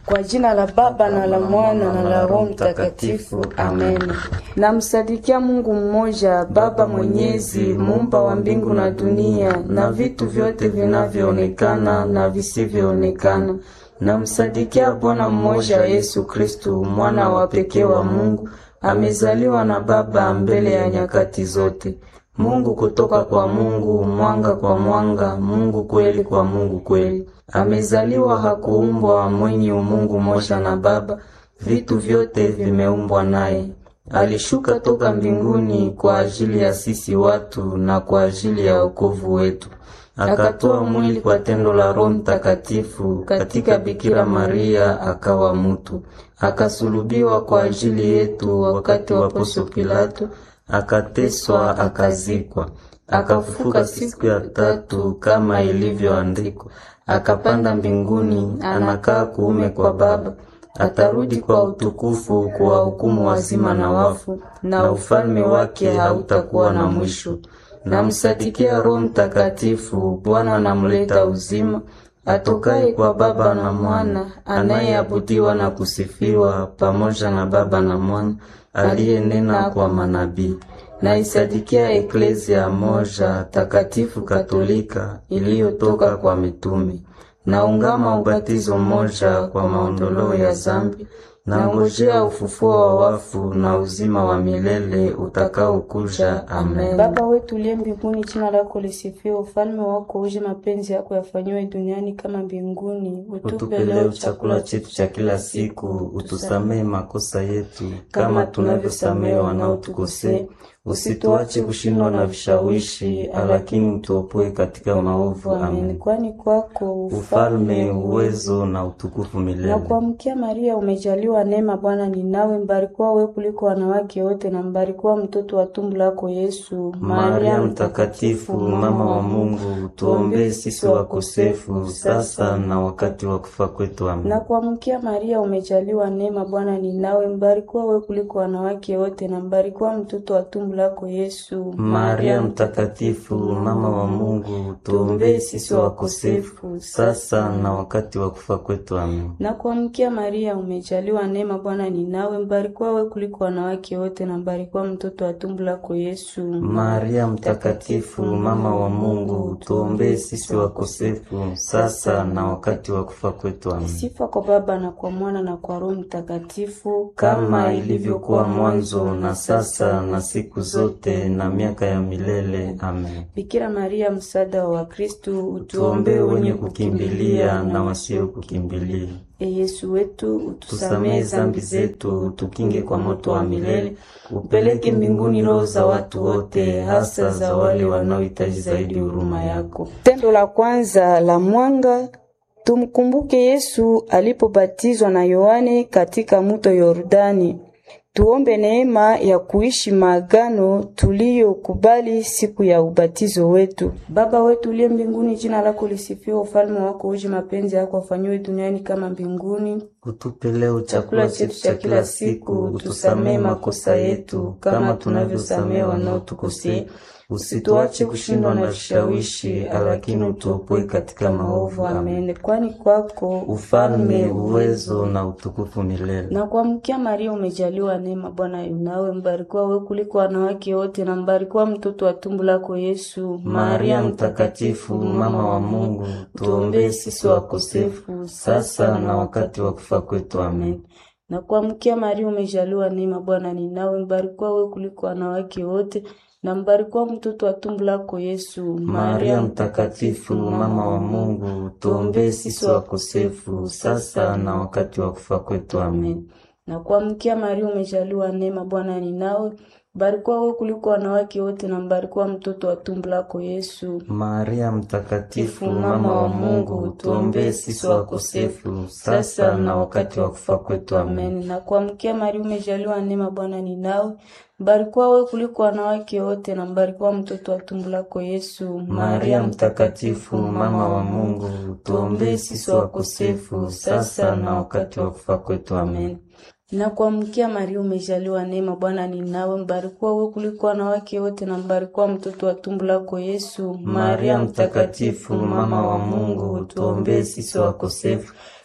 Kwa jina la Baba na la Mwana na la Roho Mtakatifu, amen. Namsadikia Mungu mmoja, Baba Mwenyezi, muumba wa mbingu na dunia na vitu vyote vinavyoonekana na visivyoonekana. Namsadikia Bwana mmoja, Yesu Kristu, mwana wa pekee wa Mungu, amezaliwa na Baba mbele ya nyakati zote. Mungu kutoka kwa Mungu, mwanga kwa mwanga, Mungu kweli kwa Mungu kweli. Amezaliwa, hakuumbwa, mwenye umungu moja na Baba, vitu vyote vimeumbwa naye. Alishuka toka mbinguni kwa ajili ya sisi watu na kwa ajili ya wokovu wetu. Akatoa mwili kwa tendo la Roho Mtakatifu katika Bikira Maria, akawa mutu. Akasulubiwa kwa ajili yetu wakati wa Poncio Pilato akateswa akazikwa, akafufuka siku ya tatu kama ilivyoandikwa, akapanda mbinguni, anakaa kuume kwa Baba, atarudi kwa utukufu kuwahukumu wazima na wafu, na ufalme wake hautakuwa na mwisho. Namsadikia Roho Mtakatifu, Bwana anamleta uzima, atokaye kwa Baba na Mwana, anayeabudiwa na kusifiwa pamoja na Baba na Mwana aliyenena kwa manabii. Naisadikia eklezia moja takatifu katolika iliyotoka kwa mitume. Naungama ubatizo moja kwa maondoleo ya zambi. Nangojea ufufuo wa wafu na uzima wa milele utakaokuja. Amen. Baba wetu uliye mbinguni, jina lako lisifiwe, ufalme wako uje, mapenzi yako yafanyiwe duniani kama mbinguni. Utupe leo chakula chetu cha kila siku, utusamehe makosa yetu kama tunavyosamehe wanaotukosea, usituache kushindwa na vishawishi, lakini utuopoe katika maovu. Amen. Kwani kwako ufalme, uwezo na utukufu milele. Na kuamkia Maria, umejaliwa neema, Bwana ni nawe, mbarikiwa wewe kuliko wanawake wote, na mbarikiwa mtoto wa tumbo lako Yesu. Maria Mtakatifu, mama wa Mungu, tuombee sisi wakosefu sasa na wakati wa kufa kwetu. Amen. Na kuamkia Maria, umejaliwa neema, Bwana ni nawe, mbarikiwa wewe kuliko wanawake wote, na mbarikiwa mtoto wa tumbo lako Yesu. Maria Mtakatifu, mama wa Mungu, tuombee sisi wakosefu sasa na wakati wa kufa kwetu. Amen. Na kuamkia Maria, umejaliwa neema, Bwana ni nawe, mbarikiwa wewe kuliko wanawake wote, na mbarikiwa mtoto wa tumbo lako Yesu. Maria Mtakatifu, mama wa Mungu, tuombee sisi wakosefu sasa na wakati wa kufa kwetu. Amen. Sifa kwa Baba na kwa Mwana na kwa Roho Mtakatifu, kama ilivyokuwa mwanzo na sasa na siku zote na miaka ya milele. Amen. Bikira Maria, msaada wa Wakristu, Tuombee wenye kukimbilia na wasio kukimbilia. E Yesu wetu, Tusamehe zambi zetu, tukinge kwa moto wa milele, upeleke mbinguni roho za watu wote, hasa za wale wanaohitaji zaidi huruma yako. Tendo la kwanza la mwanga. Tumkumbuke Yesu alipobatizwa na Yohane katika mto Yordani. Tuombe neema ya kuishi maagano tuliyokubali siku ya ubatizo wetu. Baba wetu uliye mbinguni, jina lako lisifiwe, ufalme wako uje, mapenzi yako afanyiwe duniani kama mbinguni. Utupe leo chakula chetu cha kila siku, utusamehe makosa yetu kama tunavyosamehe wanaotukosea, usituache kushindwa na vishawishi, lakini utuopoe katika maovu. Amen. Kwani kwako ufalme, uwezo na utukufu milele. Na kuamkia Maria, umejaliwa neema, Bwana yunawe, mbarikiwa wewe kuliko wanawake wote, na mbarikiwa mtoto wa tumbo lako Yesu. Maria Mtakatifu, mama wa Mungu, tuombee sisi wakosefu sasa na wakati wa kufa kwetu. Amen. Na kuamkia Maria, umejaliwa neema, Bwana ni nawe, mbarikiwa wewe kuliko wanawake wote na mbarikiwa mtoto wa tumbo lako Yesu. Maria Mtakatifu, mama wa Mungu, tuombee sisi wakosefu sasa na wakati wa kufa kwetu. Amen. Na kuamkia Maria, umejaliwa neema, Bwana ni nawe, mbarikiwa wewe kuliko wanawake wote, na mbarikiwa mtoto wa tumbo lako Yesu. Maria Mtakatifu, mama wa Mungu, tuombee sisi wakosefu sasa na wakati wa kufa kwetu. Amen. Na kuamkia Maria, umejaliwa neema, Bwana ni nawe mbarikiwa wewe kuliko wanawake wote, na mbarikiwa mtoto wa tumbo lako Yesu. Maria Mtakatifu, mama wa Mungu, tuombee sisi wakosefu sasa na wakati wa kufa kwetu. Amen. Na kuamkia Maria, umejaliwa neema, Bwana ni nawe, mbarikiwa wewe kuliko wanawake wote, na mbarikiwa mtoto wa tumbo lako Yesu. Maria Mtakatifu, mama wa Mungu, tuombee sisi wakosefu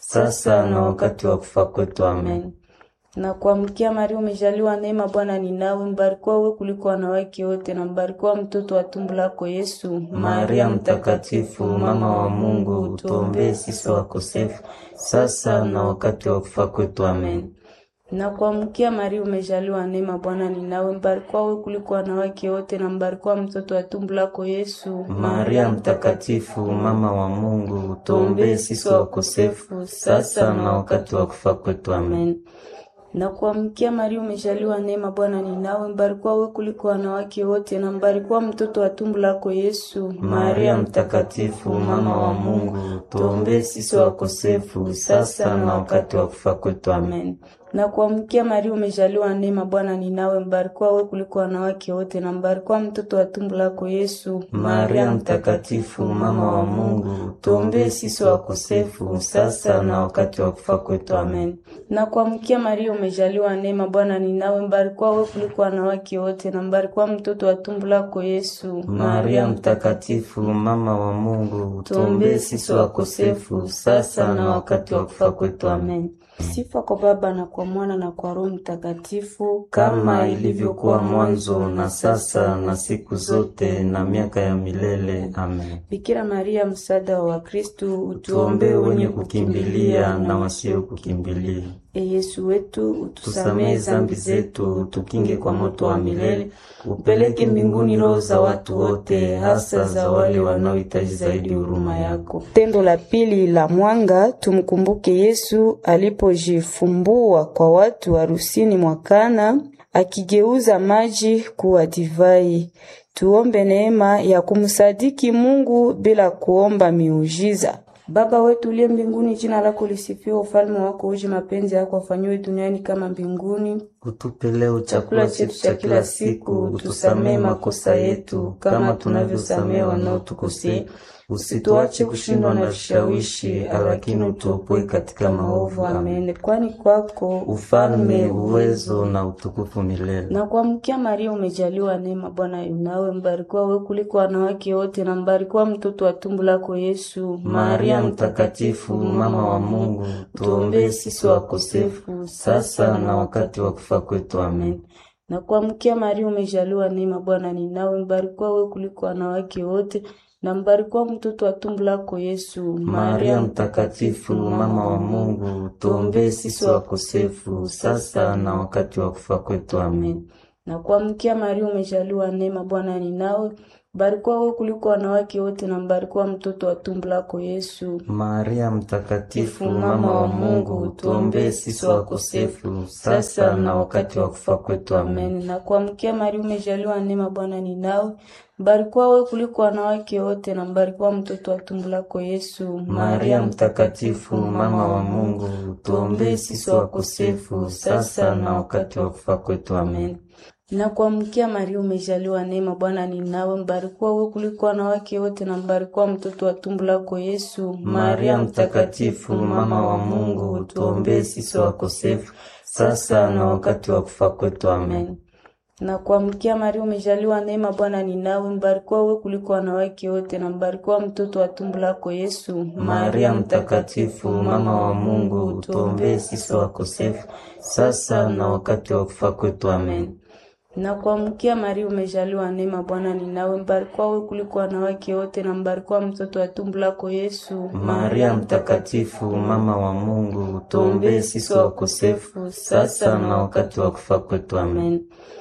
sasa na wakati wa kufa kwetu. Amen. Na kuamkia Maria, umejaliwa neema, Bwana ni nawe, mbarikiwa wewe kuliko wanawake wote, na mbarikiwa mtoto wa tumbo lako Yesu. Maria Mtakatifu, mama wa Mungu, tuombee sisi wakosefu, sasa na wakati wa kufa kwetu. Amen. Na kuamkia Maria, umejaliwa neema, Bwana ni nawe, mbarikiwa wewe kuliko wanawake wote, na mbarikiwa mtoto wa tumbo lako Yesu. Maria Mtakatifu, mama wa Mungu, tuombee sisi wakosefu, sasa na wakati wa kufa kwetu. Amen. Na kuamkia Maria, umejaliwa neema, Bwana ni nawe, mbarikiwa wewe kuliko wanawake wote, na mbarikiwa mtoto wa tumbo lako Yesu. Maria Mtakatifu, mama wa Mungu, tuombee sisi wakosefu, sasa na wakati wa kufa kwetu. Amen. Na kuamkia Maria, umejaliwa neema, Bwana ni nawe, mbarikiwa wewe kuliko wanawake wote, na mbarikiwa mtoto wa tumbo lako Yesu. Maria Mtakatifu, mama wa Mungu, tuombee sisi wakosefu, sasa na wakati wa kufa kwetu. Amen. Na kuamkia Maria, umejaliwa neema, Bwana ni nawe, mbarikiwa wewe kuliko wanawake wote, na mbarikiwa mtoto wa tumbo lako Yesu. Maria Mtakatifu, mama wa Mungu, tuombee sisi wakosefu, sasa na wakati wa kufa kwetu. Amen. Sifa kwa Baba na kwa Mwana na kwa Roho Mtakatifu, kama ilivyokuwa mwanzo na sasa na siku zote na miaka ya milele. Amen. Bikira Maria, msaada wa Wakristu, Tuombee wenye kukimbilia na wasio kukimbilia. E Yesu wetu, Tusamehe zambi zetu, tukinge kwa moto wa milele, upeleke mbinguni roho za watu wote, hasa za wale wanaohitaji zaidi huruma yako. Tendo la pili la mwanga, tumkumbuke Yesu alipojifumbua kwa watu harusini mwa Kana, akigeuza maji kuwa divai. Tuombe neema ya kumsadiki Mungu bila kuomba miujiza. Baba wetu uliye mbinguni, jina lako lisifiwe, ufalme wako uje, mapenzi yako afanyiwe duniani kama mbinguni. Utupe leo chakula chetu cha kila siku, utusamehe makosa yetu kama tunavyosamehe wanaotukosea, usituache kushindwa na vishawishi, lakini utuopoe katika maovu. Amen. Amen. Kwani kwako Ufalme, uwezo na utukufu milele. na kuamkia Maria, umejaliwa neema, Bwana yu nawe, mbarikiwa wewe kuliko wanawake wote, na mbarikiwa mtoto wa tumbo lako Yesu. Maria Mtakatifu, mama wa Mungu, tuombee sisi wakosefu, sasa na wakati wa kufa kwetu. Amen. na kuamkia Maria, umejaliwa neema, Bwana ni nawe, mbarikiwa wewe kuliko wanawake wote, na mbarikiwa mtoto wa tumbo lako Yesu. Maria Mtakatifu, mama wa Mungu, tuombee sisi wakosefu, sasa na wakati wa kufa kwetu. Amen. na kuamkia Maria, umejaliwa neema, Bwana ni nawe, mbarikiwa wewe kuliko wanawake wote, na mbarikiwa mtoto wa tumbo lako Yesu. Maria Mtakatifu, mama wa Mungu, tuombee sisi wakosefu, sasa na wakati wa kufa kwetu. Amen. Amen. Na kuamkia Maria, umejaliwa neema, Bwana ni nawe, mbarikiwa wewe kuliko wanawake wote, na mbarikiwa mtoto wa tumbo lako Yesu. Maria Mtakatifu, mama wa Mungu, tuombee sisi wakosefu, sasa na wakati wa kufa kwetu. Amen. Na kuamkia Maria, umejaliwa neema, Bwana ni nawe, mbarikiwa wewe kuliko wanawake wote, na mbarikiwa mtoto wa tumbo lako Yesu. Maria Mtakatifu, mama wa Mungu, tuombee sisi wakosefu, sasa na wakati wa kufa kwetu. Amen. na kuamkia Maria, umejaliwa neema, Bwana ni nawe, mbarikiwa wewe kuliko wanawake wote, na mbarikiwa mtoto wa tumbo lako Yesu. Maria Mtakatifu, mama wa Mungu, tuombee sisi wakosefu, sasa na wakati wa kufa kwetu. Amen. na kuamkia Maria, umejaliwa neema, Bwana ni nawe, mbarikiwa wewe kuliko wanawake wote, na mbarikiwa mtoto wa tumbo lako Yesu. Maria Mtakatifu, mama wa Mungu, tuombee sisi wakosefu, sasa na wakati wa kufa kwetu. Amen.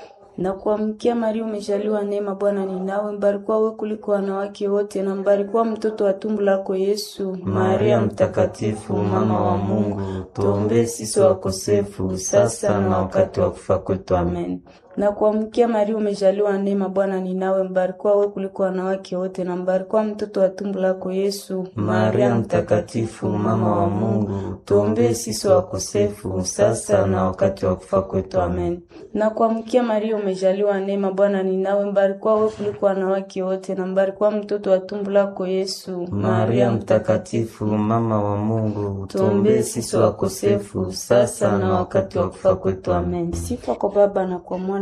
na kuamkia Maria, umejaliwa neema, Bwana ni nawe, mbarikiwa wewe kuliko wanawake wote, na mbarikiwa mtoto wa tumbo lako Yesu. Maria Mtakatifu, mama wa Mungu, tuombee sisi wakosefu, sasa na wakati wa kufa kwetu. Amen. na kuamkia Maria, umejaliwa neema, Bwana ni nawe, mbarikiwa wewe kuliko wanawake wote, na mbarikiwa mtoto wa tumbo lako Yesu. Maria Mtakatifu, mama wa Mungu, tuombee sisi wakosefu, sasa na wakati wa kufa kwetu. Amen. na kuamkia Maria, umejaliwa neema, Bwana ni nawe, mbarikiwa wewe kuliko wanawake wote, na mbarikiwa mtoto wa tumbo lako Yesu. Maria Mtakatifu, mama wa Mungu, tuombee sisi wakosefu, sasa na wakati wa kufa kwetu. Amen. Sifa kwa Baba na kwa Mwana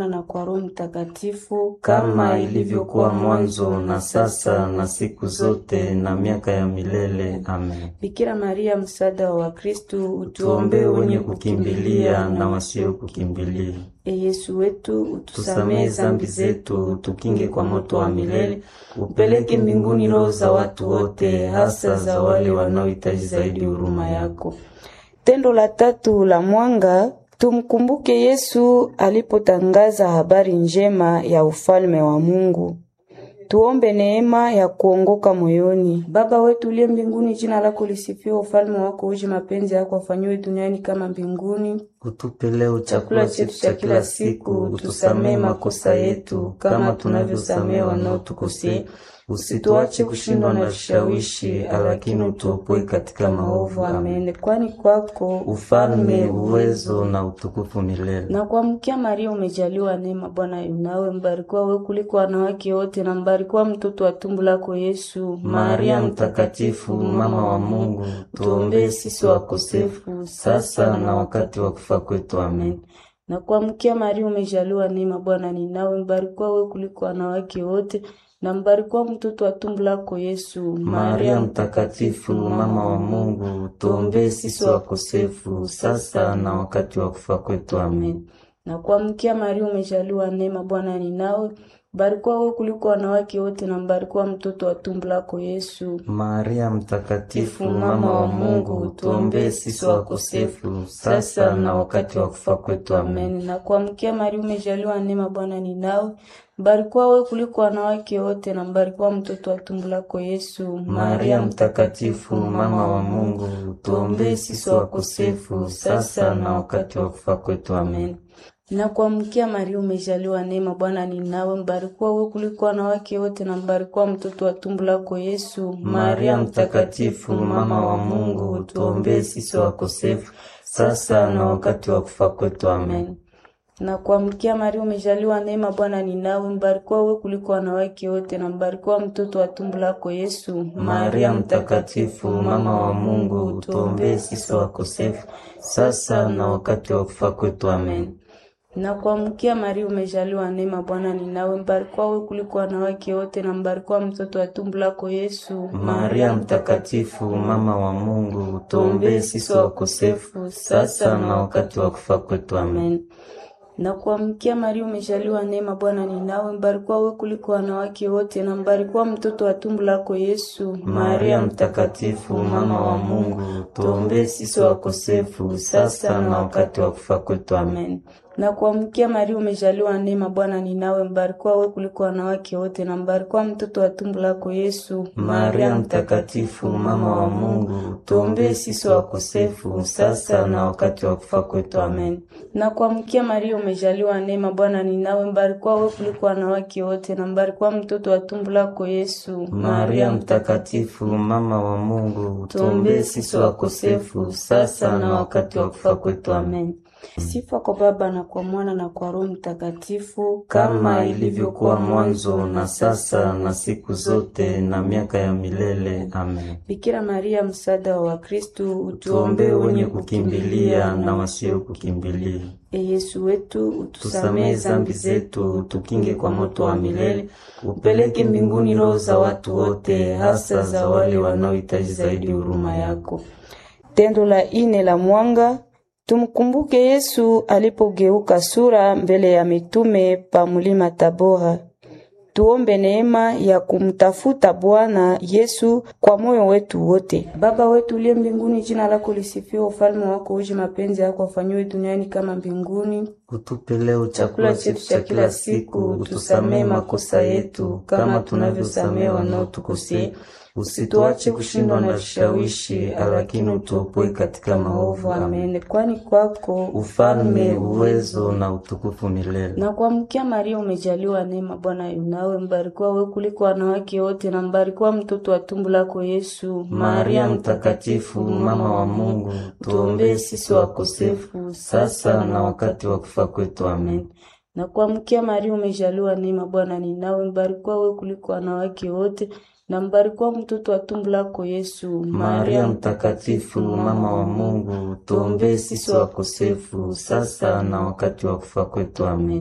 Mwana na kwa Roho Mtakatifu, kama ilivyokuwa mwanzo na sasa na siku zote na miaka ya milele. Amen. Bikira Maria, msaada wa Wakristo, Tuombee wenye kukimbilia na wasio kukimbilia. E Yesu wetu, utusamehe Tusamehe zambi zetu, tukinge kwa moto wa milele, upeleke mbinguni roho za watu wote, hasa za wale wanaohitaji zaidi huruma yako. Tendo la tatu la mwanga, tumkumbuke Yesu alipotangaza habari njema ya ufalme wa Mungu. Tuombe neema ya kuongoka moyoni. Baba wetu uliye mbinguni, jina lako lisifiwe, ufalme wako uje, mapenzi yako afanyiwe duniani kama mbinguni. Utupe leo chakula chetu cha kila siku, utusamehe makosa yetu kama tunavyosamehe wanaotukosea, usituache kushindwa na vishawishi, lakini utuopoe katika maovu. Amen. Amen. Kwani kwako Ufalme, uwezo na utukufu milele. na kuamkia Maria umejaliwa neema, Bwana yu nawe, mbarikiwa wewe kuliko wanawake wote, na mbarikiwa mtoto wa tumbo lako Yesu. Maria Mtakatifu, mama wa Mungu, tuombee sisi wakosefu sasa na wakati wa kufa kwetu. Amen. na kuamkia Maria umejaliwa neema, Bwana ni nawe, mbarikiwa wewe kuliko wanawake wote, na mbarikiwa mtoto wa tumbo lako Yesu. Maria Mtakatifu, mama wa Mungu, tuombee sisi wakosefu sasa na wakati wa kufa kwetu. Amen. na kuamkia Maria umejaliwa neema, Bwana ni nawe, mbarikiwa wewe kuliko wanawake wote, na mbarikiwa mtoto wa tumbo lako Yesu. Maria Mtakatifu, mama wa Mungu, tuombee sisi wakosefu sasa na wakati wa kufa kwetu. Amen. Amen. Na kuamkia Maria umejaliwa neema, Bwana ni nawe, mbarikiwa wewe kuliko wanawake wote, na mbarikiwa mtoto wa tumbo lako Yesu. Maria Mtakatifu, mama wa Mungu, tuombee sisi wakosefu sasa na wakati wa kufa kwetu. Amen. Na kuamkia Maria umejaliwa neema, Bwana ni nawe, mbarikiwa wewe kuliko wanawake wote, na mbarikiwa mtoto wa tumbo lako Yesu. Maria Mtakatifu, mama wa Mungu, tuombee sisi wakosefu sasa na wakati wa kufa kwetu. Amen. na kuamkia Maria umejaliwa neema, Bwana ni nawe, mbarikiwa wewe kuliko wanawake wote, na mbarikiwa mtoto wa tumbo lako Yesu. Maria Mtakatifu, mama wa Mungu, tuombee sisi wakosefu sasa na wakati wa kufa kwetu. Amen. na kuamkia Maria umejaliwa neema, Bwana ni nawe, mbarikiwa wewe kuliko wanawake wote, na mbarikiwa mtoto wa tumbo lako Yesu. Maria Mtakatifu, mama wa Mungu, tuombee sisi wakosefu sasa na wakati wa kufa kwetu. Amen. Amen. Na kuamkia Maria umejaliwa neema, Bwana ni nawe, mbarikiwa wewe kuliko wanawake wote, na mbarikiwa mtoto wa tumbo lako Yesu. Maria Mtakatifu, mama wa Mungu, tuombee sisi wakosefu sasa na wakati wa kufa kwetu. Amen. Amen. Na kuamkia Maria umejaliwa neema, Bwana ni nawe, mbarikiwa wewe kuliko wanawake wote, na mbarikiwa mtoto wa tumbo lako Yesu. Maria Mtakatifu, mama wa Mungu, tuombee sisi wakosefu sasa na wakati wa kufa kwetu. Amen. Na kuamkia Maria umejaliwa neema, Bwana ni nawe, mbarikiwa wewe kuliko wanawake wote, na mbarikiwa mtoto wa tumbo lako Yesu. Maria Mtakatifu, mama wa Mungu, tuombee sisi wakosefu sasa na wakati wa kufa kwetu. Amen. Sifa kwa Baba na kwa Mwana na kwa Roho Mtakatifu, kama ilivyokuwa mwanzo na sasa na siku zote na miaka ya milele. Amen. Bikira Maria, msaada wa Wakristo, Tuombee wenye kukimbilia na wasio kukimbilia. E Yesu wetu, utusamehe Tusamehe zambi zetu, tukinge kwa moto wa milele, upeleke mbinguni roho za watu wote, hasa za wale wanaohitaji zaidi huruma yako. Tendo la ine la mwanga Tumkumbuke Yesu alipogeuka sura mbele ya mitume pa mulima Tabora. Tuombe neema ya kumtafuta Bwana Yesu kwa moyo wetu wote. Baba wetu uliye mbinguni, jina lako lisifiwe, ufalme wako uje, mapenzi yako afanyiwe duniani kama mbinguni. Utupe leo chakula chetu cha kila siku, utusamehe makosa yetu kama tunavyosamehe wanaotukosea, usituache kushindwa na vishawishi, lakini utuopoe katika maovu. Amen. Amen. Kwani kwako Ufalme, uwezo na utukufu milele. na kuamkia Maria umejaliwa neema, Bwana yu nawe, mbarikiwa wewe kuliko wanawake wote, na mbarikiwa mtoto wa tumbo lako Yesu. Maria Mtakatifu, mama wa Mungu, tuombee sisi wakosefu sasa na wakati wa kufa kwetu. Amen. na kuamkia Maria umejaliwa neema, Bwana ni nawe, mbarikiwa wewe kuliko wanawake wote, na mbarikiwa mtoto wa tumbo lako Yesu. Maria Mtakatifu, mama wa Mungu, tuombee sisi wakosefu sasa na wakati wa kufa kwetu. Amen.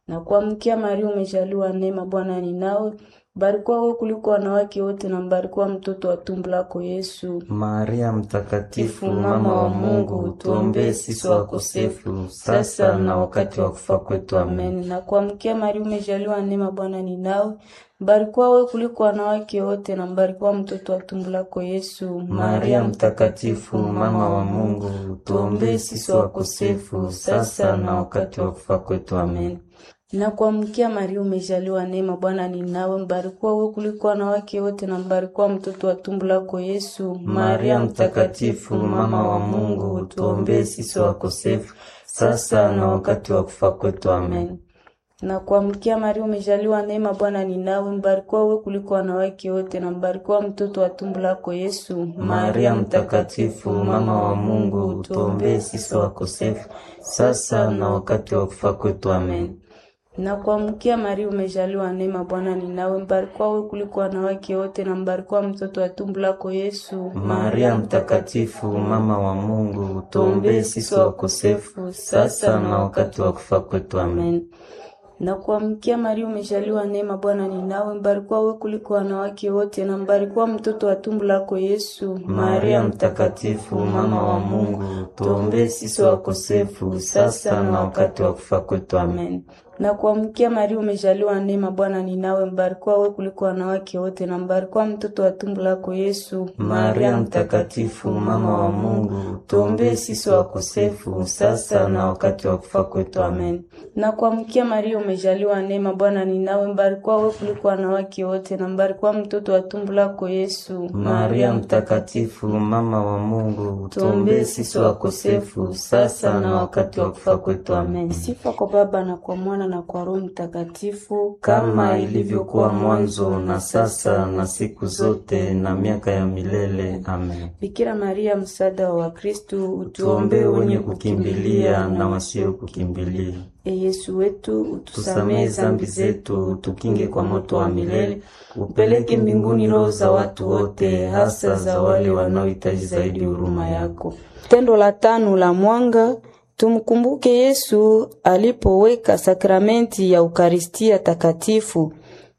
Na kuamkia Maria, umejaliwa neema, Bwana ni nawe. Mbarikiwa wewe kuliko wanawake wote na mbarikiwa mtoto wa tumbo lako Yesu. Maria Mtakatifu, mama wa Mungu, tuombee sisi wakosefu sasa na wakati wa kufa kwetu. Amen. Amen. Na kuamkia Maria, umejaliwa neema, Bwana ni nawe. Mbarikiwa wewe kuliko wanawake wote na mbarikiwa mtoto wa tumbo lako Yesu. Maria Mtakatifu, mama wa Mungu, tuombee sisi wakosefu sasa na wakati wa kufa kwetu. Amen. Na kuamkia Maria, umejaliwa neema, Bwana ni nawe. Mbarikiwa wewe kuliko wanawake wote na mbarikiwa mtoto wa tumbo lako Yesu. Maria Mtakatifu, mama wa Mungu, tuombee sisi wakosefu sasa na wakati wa kufa kwetu. Amen. Na kuamkia Maria, umejaliwa neema, Bwana ni nawe. Mbarikiwa wewe kuliko wanawake wote na mbarikiwa mtoto wa tumbo lako Yesu. Maria Mtakatifu, mama wa Mungu, tuombee sisi wakosefu sasa na wakati wa kufa kwetu. Amen. Na kuamkia Maria, umejaliwa neema, Bwana ni nawe. Mbarikiwa wewe kuliko wanawake wote na mbarikiwa mtoto wa tumbo lako Yesu. Maria Mtakatifu, mama wa Mungu, tuombee sisi wakosefu sasa na wakati wa kufa kwetu. Amen. Na kuamkia Maria, umejaliwa neema, Bwana ni nawe. Mbarikiwa wewe kuliko wanawake wote na mbarikiwa mtoto wa tumbo lako Yesu. Maria Mtakatifu, mama wa Mungu, tuombee sisi wakosefu sasa na wakati wa kufa kwetu. Amen. Na kuamkia Maria, umejaliwa neema, Bwana ni nawe. Mbarikiwa wewe kuliko wanawake wote na mbarikiwa mtoto wa tumbo lako Yesu. Maria Mtakatifu, mama wa Mungu, tuombee sisi wakosefu sasa na wakati wa kufa kwetu. Amen. Na kuamkia Maria, umejaliwa neema, Bwana ni nawe. Mbarikiwa wewe kuliko wanawake wote na mbarikiwa mtoto wa tumbo lako Yesu. Maria Mtakatifu, mama wa Mungu, tuombee sisi wakosefu sasa na wakati wa kufa kwetu. Amen. Sifa kwa Baba na kwa Mwana na kwa Roho Mtakatifu, kama ilivyokuwa mwanzo na sasa na siku zote na miaka ya milele. Amen. Bikira Maria, msaada wa Wakristo, Tuombee wenye kukimbilia na wasio kukimbilia. E Yesu wetu, Tusamehe utusamehe zambi zetu, tukinge kwa moto wa milele, upeleke mbinguni roho za watu wote, hasa za wale wanaohitaji zaidi huruma yako. Tendo la tano la mwanga, tumkumbuke Yesu alipoweka sakramenti ya Ukaristia Takatifu.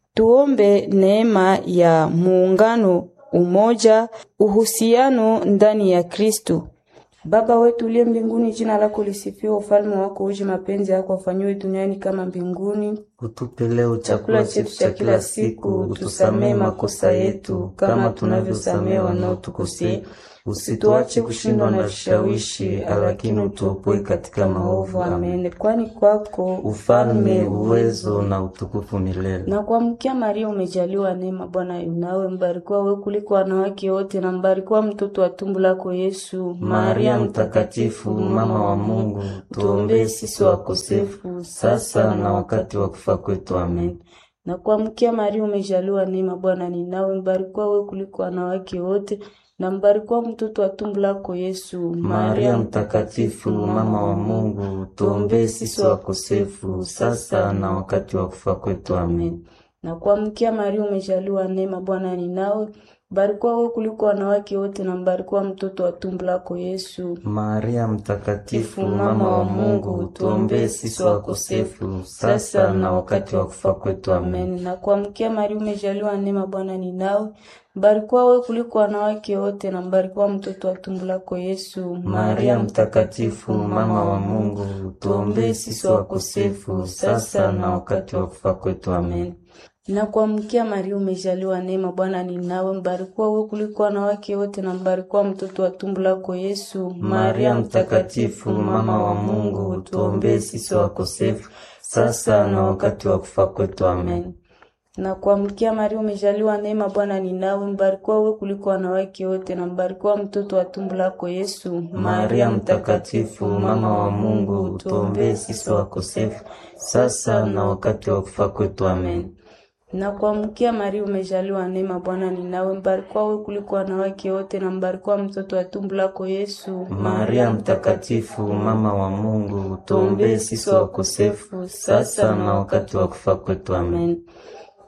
Tuombe neema ya muungano, umoja, uhusiano ndani ya Kristo. Baba wetu uliye mbinguni, jina lako lisifiwe, ufalme wako uje, mapenzi yako afanyiwe duniani kama mbinguni. Utupe leo chakula chetu cha kila siku, utusamehe makosa yetu kama tunavyosamehe wanaotukosea, usituache kushindwa na vishawishi, lakini utuopoe katika maovu. Amen. Amen. Kwani kwako Ufalme, uwezo na utukufu milele. na kuamkia Maria, umejaliwa neema, Bwana yunawe. Mbarikiwa wewe kuliko wanawake wote na mbarikiwa mtoto wa tumbo lako Yesu. Maria Mtakatifu, mama wa Mungu, tuombee sisi wakosefu sasa na wakati wa kufa kwetu. Amen. Na kuamkia Maria, umejaliwa neema, Bwana ni nawe. Mbarikiwa wewe kuliko wanawake wote na mbarikiwa mtoto wa tumbo lako Yesu. Maria Mtakatifu, mama wa Mungu, tuombee sisi wakosefu sasa na wakati wa kufa kwetu. Amen. Na kuamkia Maria, umejaliwa neema, Bwana ni nawe. Mbarikiwa wewe kuliko wanawake wote na mbarikiwa mtoto wa tumbo lako Yesu. Maria Mtakatifu, mama wa Mungu, tuombee sisi wakosefu sasa na wakati wa kufa kwetu. Amen. Amen. Na kuamkia Maria, umejaliwa neema, Bwana ni nawe. Mbarikiwa wewe kuliko wanawake wote na mbarikiwa mtoto wa tumbo lako Yesu. Maria Mtakatifu, mama wa Mungu, tuombee sisi wakosefu sasa na wakati wa kufa kwetu. Amen. Na kuamkia Maria, umejaliwa neema, Bwana ni nawe. Mbarikiwa wewe kuliko wanawake wote na mbarikiwa mtoto wa tumbo lako Yesu. Maria Mtakatifu, mama wa Mungu, tuombee sisi wakosefu sasa na wakati wa kufa kwetu. Amen. Na kuamkia Maria, umejaliwa neema, Bwana ni nawe. Mbarikiwa wewe kuliko wanawake wote na mbarikiwa mtoto wa tumbo lako Yesu. Maria Mtakatifu, mama wa Mungu, tuombee sisi wakosefu sasa na wakati wa kufa kwetu. Amen. Na kuamkia Maria, umejaliwa neema, Bwana ni nawe. Mbarikiwa wewe kuliko wanawake wote na mbarikiwa mtoto wa tumbo lako Yesu. Maria Mtakatifu, mama wa Mungu, tuombee sisi wakosefu sasa na wakati wa kufa kwetu. Amen.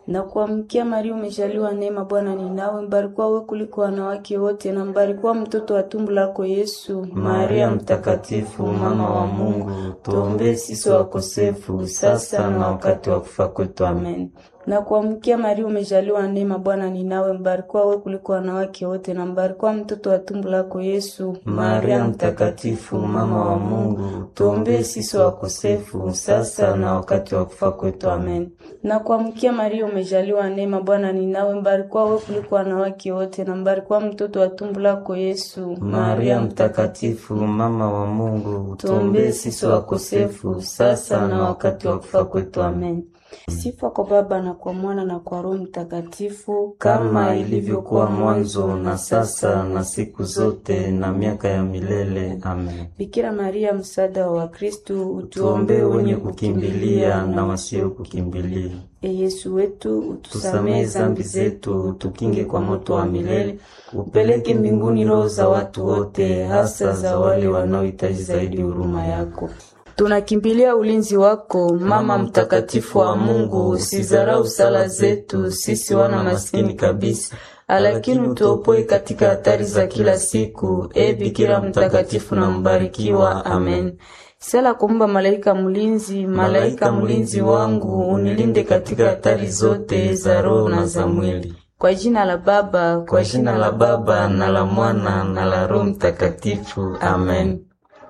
Na kuamkia Maria, umejaliwa neema, Bwana ni nawe, mbarikiwa wewe kuliko wanawake wote, na mbarikiwa mtoto wa tumbo lako Yesu. Maria Mtakatifu, mama wa Mungu, tuombee sisi wakosefu, sasa na wakati wa kufa kwetu. Amen. Na kuamkia Maria, umejaliwa neema, Bwana ni nawe, mbarikiwa wewe kuliko wanawake wote, na mbarikiwa mtoto wa tumbo lako Yesu. Maria Mtakatifu, mama wa Mungu, tuombee sisi wakosefu, sasa na wakati wa kufa kwetu. Amen. Na kuamkia Maria, umejaliwa neema, Bwana ni nawe, mbarikiwa wewe kuliko wanawake wote, na mbarikiwa mtoto wa tumbo lako Yesu. Maria Mtakatifu, mama wa Mungu, tuombee sisi wakosefu, sasa na wakati wa kufa kwetu. Amen. Sifa kwa Baba na kwa Mwana na kwa Roho Mtakatifu, kama ilivyokuwa mwanzo na sasa na siku zote na miaka ya milele. Amen. Bikira Maria, msaada wa Wakristo, Tuombee wenye kukimbilia na wasio kukimbilia. E Yesu wetu, utusamehe Tusamehe zambi zetu, tukinge kwa moto wa milele, upeleke mbinguni roho za watu wote, hasa za wale wanaohitaji zaidi huruma yako. Tunakimbilia ulinzi wako, Mama mtakatifu wa Mungu. Usizarau sala zetu sisi wana maskini kabisa, lakini utuopoe katika hatari za kila siku. E Bikira mtakatifu na mbarikiwa. Amen. Sala kumba malaika mlinzi, malaika mlinzi wangu, unilinde katika hatari zote za roho na za mwili. Kwa jina la Baba, Kwa jina la Baba na la Mwana na la Roho Mtakatifu. Amen.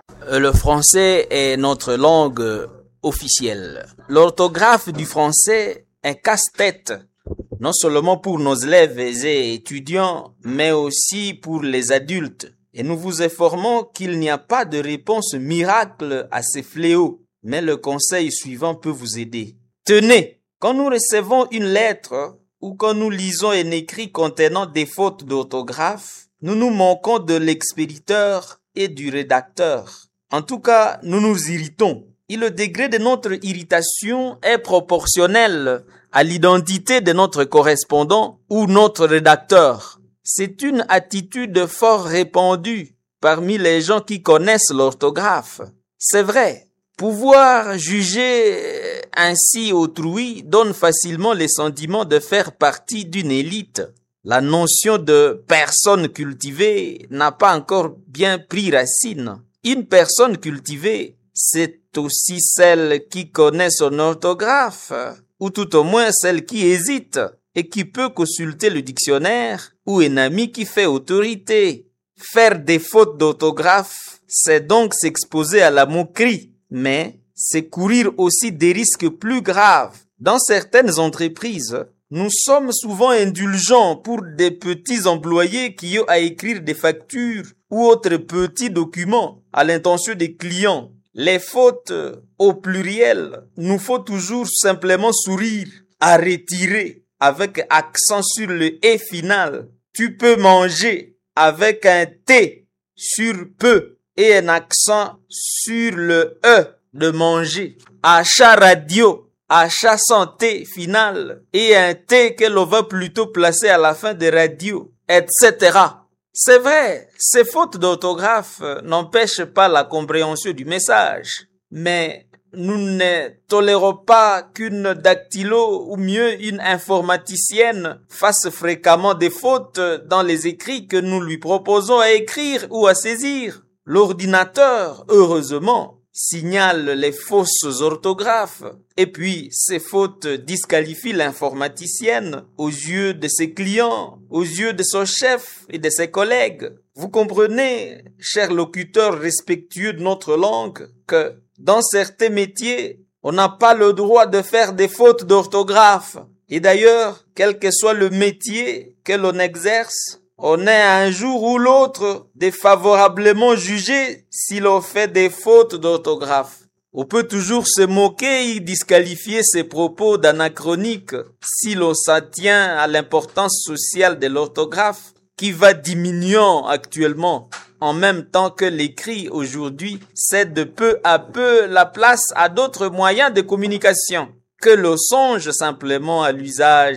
Le français est notre langue officielle. L'orthographe du français est casse-tête, non seulement pour nos élèves et étudiants, mais aussi pour les adultes. Et nous vous informons qu'il n'y a pas de réponse miracle à ces fléaux, mais le conseil suivant peut vous aider. Tenez, quand nous recevons une lettre ou quand nous lisons un écrit contenant des fautes d'orthographe, nous nous manquons de l'expéditeur et du rédacteur. En tout cas, nous nous irritons. Et le degré de notre irritation est proportionnel à l'identité de notre correspondant ou notre rédacteur. C'est une attitude fort répandue parmi les gens qui connaissent l'orthographe. C'est vrai, pouvoir juger ainsi autrui donne facilement le sentiment de faire partie d'une élite. La notion de personne cultivée n'a pas encore bien pris racine. Une personne cultivée, c'est aussi celle qui connaît son orthographe, ou tout au moins celle qui hésite et qui peut consulter le dictionnaire ou un ami qui fait autorité. Faire des fautes d'orthographe, c'est donc s'exposer à la moquerie, mais c'est courir aussi des risques plus graves. Dans certaines entreprises, nous sommes souvent indulgents pour des petits employés qui ont à écrire des factures ou autres petits documents à l'intention des clients. Les fautes au pluriel, nous faut toujours simplement sourire, à retirer avec accent sur le et final. Tu peux manger avec un T sur peu et un accent sur le E de manger. Achat radio, achat santé final et un T que l'on va plutôt placer à la fin de radio, etc. C'est vrai, ces fautes d'orthographe n'empêchent pas la compréhension du message, mais nous ne tolérons pas qu'une dactylo ou mieux une informaticienne fasse fréquemment des fautes dans les écrits que nous lui proposons à écrire ou à saisir. L'ordinateur, heureusement, signale les fausses orthographes. Et puis, ces fautes disqualifient l'informaticienne aux yeux de ses clients, aux yeux de son chef et de ses collègues. Vous comprenez, chers locuteurs respectueux de notre langue, que dans certains métiers, on n'a pas le droit de faire des fautes d'orthographe. Et d'ailleurs, quel que soit le métier que l'on exerce, on est un jour ou l'autre défavorablement jugé si l'on fait des fautes d'orthographe. On peut toujours se moquer et disqualifier ses propos d'anachronique si l'on s'en tient à l'importance sociale de l'orthographe qui va diminuant actuellement en même temps que l'écrit aujourd'hui cède peu à peu la place à d'autres moyens de communication que l'on songe simplement à l'usage